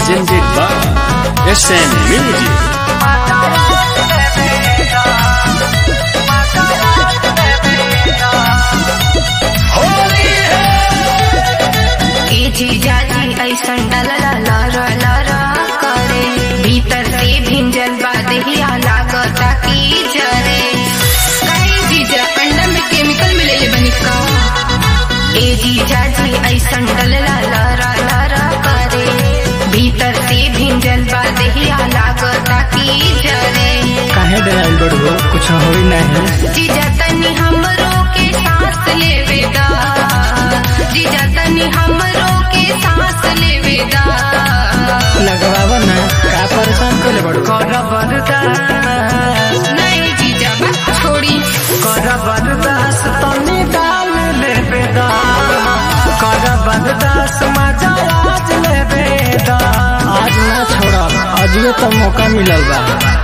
presented by SN Music. ए जीजा जी ऐसन डलला लरा लरा करे भीतर से भिंजल बादहिया लागता की जरे काहे जीजा अंडा में केमिकल मिलेले बनी का ए जीजा जी ऐसन डलला लरा लरा करे भीतर से भिंजल बादहिया लागता की जरे काहे डराइल बड़ो कुछ होई नहीं जीजा तनी हमरो के सांस लेवे दा जीजा तनी हमरो के सांस लेवे दा लगवावा ना का परेशान करे बड़ो कर बरदास नहीं जीजा बस छोड़ी कर बरदास तनी डाल ले बेदा कर बरदास मजा आज ले बेदा आज ना छोड़ब अजियो तो मौका मिलल बा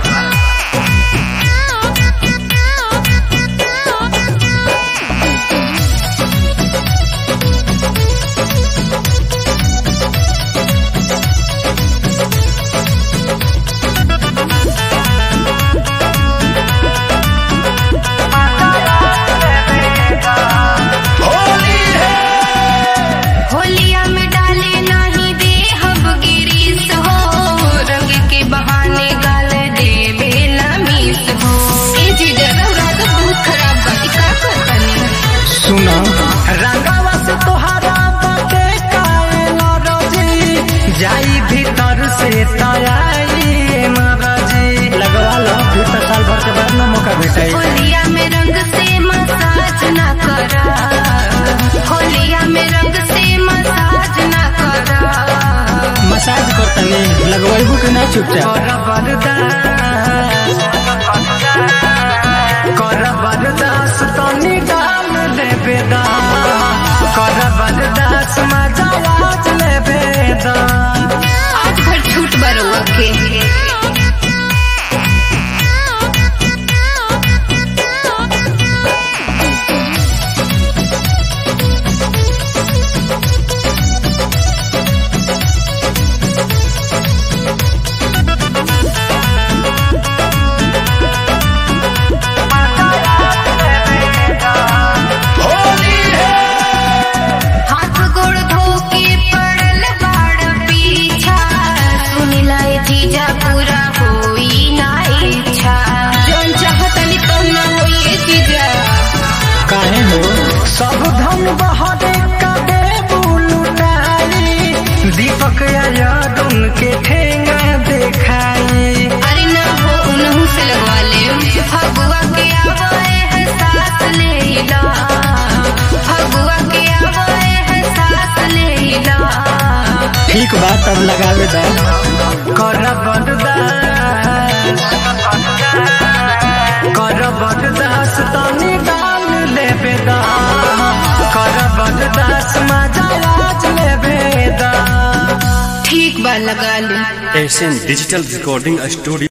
होलिया में डाले नहीं दे हब गिरीस हो रंग के बहाने गाल दे बेला मीस हो ए जीजा रौरा तो बहुत खराब बा ई का करतनी सुना रंगावा से तोहरा बाटे काए नरजी जाई भीतर से तयाई नरजी लगवा लो फिर तो साल भर के बाद ना मौका भेटाई होलिया में रंग से मसाज ना करा होलिया में रंग से मसाज ना करा मसाज करतनी लगवाइबू कि ना चुपचाप कर बरदास कर बरदास तनी डाल ले बेदा कर बरदास मजा आज ले बेदा आज भर छूट बरुआ के हाथ गोड़ धो के पड़ल बाड़ पीछा सुनिला ए जीजा पूरा होई ना इच्छा जौन चाहतनी तो ना होई ए जीजा काहे हो सब धन बहरे कदे बुलुटाई दीपक यादुन के ठेंगा देखाई अरे ना हो उनहु से लगवा ले फगुआ के आवे है सास लेला फगुआ के आवे है सास लेला ठीक बा तब लगावे दा कर बरदास कर बरदास तनी डाल ले बेदा कर बरदास मजा आज ले बेदा ठीक बा लगा ले SN Digital Recording Studio.